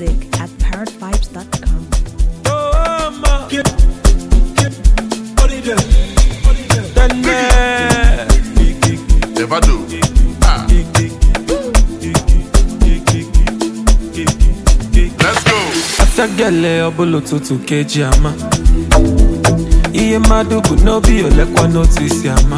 music at parrotvibes.com. Never do. Ah. Let's go. afịagele ọbụla ụtụtụ ka eji ama ihe mmadụ bụ n'obi olekwa n'otu isi ama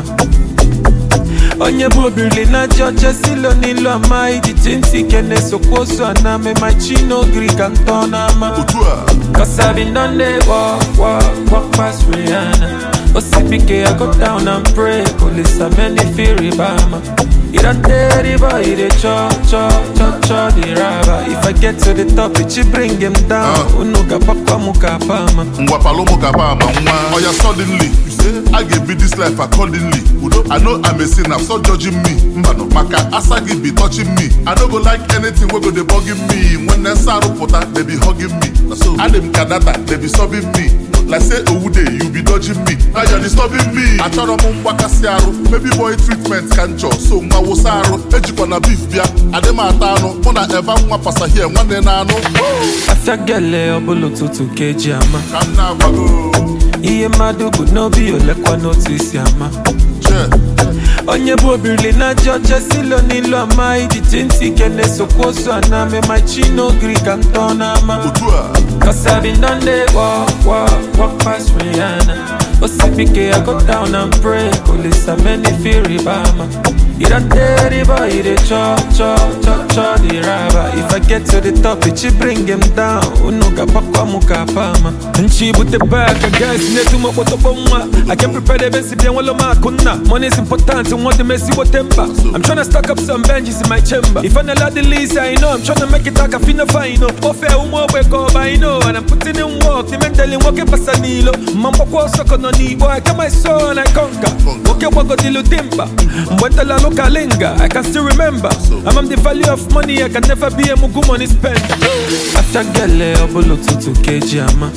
onye bụ obirili na ji ọcha silo n'ilu ama ijiji ntị ike na-esokwa ozu ana memachi n'ogiri ka ntọ n'ama Otu a. Cause I've been done there, walk, walk, walk past Rihanna. OCPK, I go down and pray. Police are many fear Ibama. You don't dare the boy, they cho, cho, cho, cho, the rubber. If I get to the top, it should bring him down. Ah. Unuga papa muka pama. ngwa palomo kapa ama nwa oya suddenly you say i ga be this life accordingly udo i know i'm a sinner stop judging me mbano maka asa gị be touching me i no go like anything wey go dey bugging me when nsa arụpụta they be hugging me na so adị m ka data they be sobbing me like say owude you be dodging me now you're disturbing me achọrọ m mgbakasị arụ baby boy treatment ka nchọ so nwa wụsa arụ ejikwa na beef bịa adị m ata anụ mụ na eva nwa pasahie nwanne na anụ Afịagele ọbụla ụtụtụ ka eji ama. ka m na-agwago Ihe mmadụ bụ n'obi olekwa n'otu isi ama. Che. onye bụ obirili na ji ọcha silo n'ilu ama ijiji ntị ike na-esokwa ozu ana memachi n'ogiri ka ntọ n'ama otu a Cause I've been done there, walk, walk, walk past Rihanna. OCPK, I go down and pray. Police are many fear Ibama. You don't dare the boy, they cho, cho, cho, cho, the rubber. If I get to the top, it should bring him down. Unuga pakwa muka pama. Nchi bute back, I guess, netu mo koto bomwa. I can prepare the best if you want ma kunna. Money is important, and want the messy what temper. I'm trying to stack up some benches in my chamber. If I not the least, I know I'm trying to make it like a finna fine. Ofe umo weko by know, and I'm putting in work. The mentally working for Sanilo. Mambo kwa soko no ni boy. I come my soul and I conquer. Okay, wako dilu timba. Mbwetala loka linga. I can still remember. I'm on the value of money. I can never be a mugu money spender. After obolo tutu keji ama.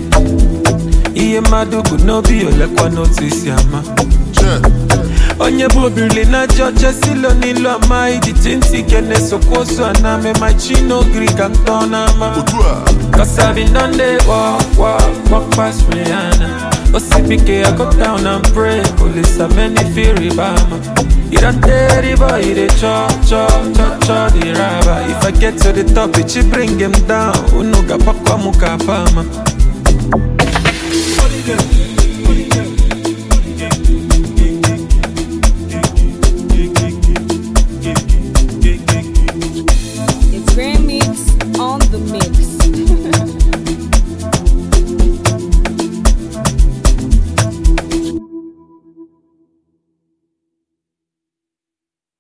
Iye mmadụ bụ n'obi olekwa n'otu isi ama Che. onye bụ obirili na ji ọcha silo n'ilu ama ijiji ntị ike na-esokwa ozu ana memachi n'ogiri ka ntọ n'ama otu a Cause I've been done there, walk, walk, walk past Rihanna. OCPK, I go down and pray. Police are many fear Ibama. You don't dare the boy, they cho, cho, cho, cho, the rubber. If I get to the top, it should bring him down. Unuga pakwa muka pama. It's Grand Mix on the mix.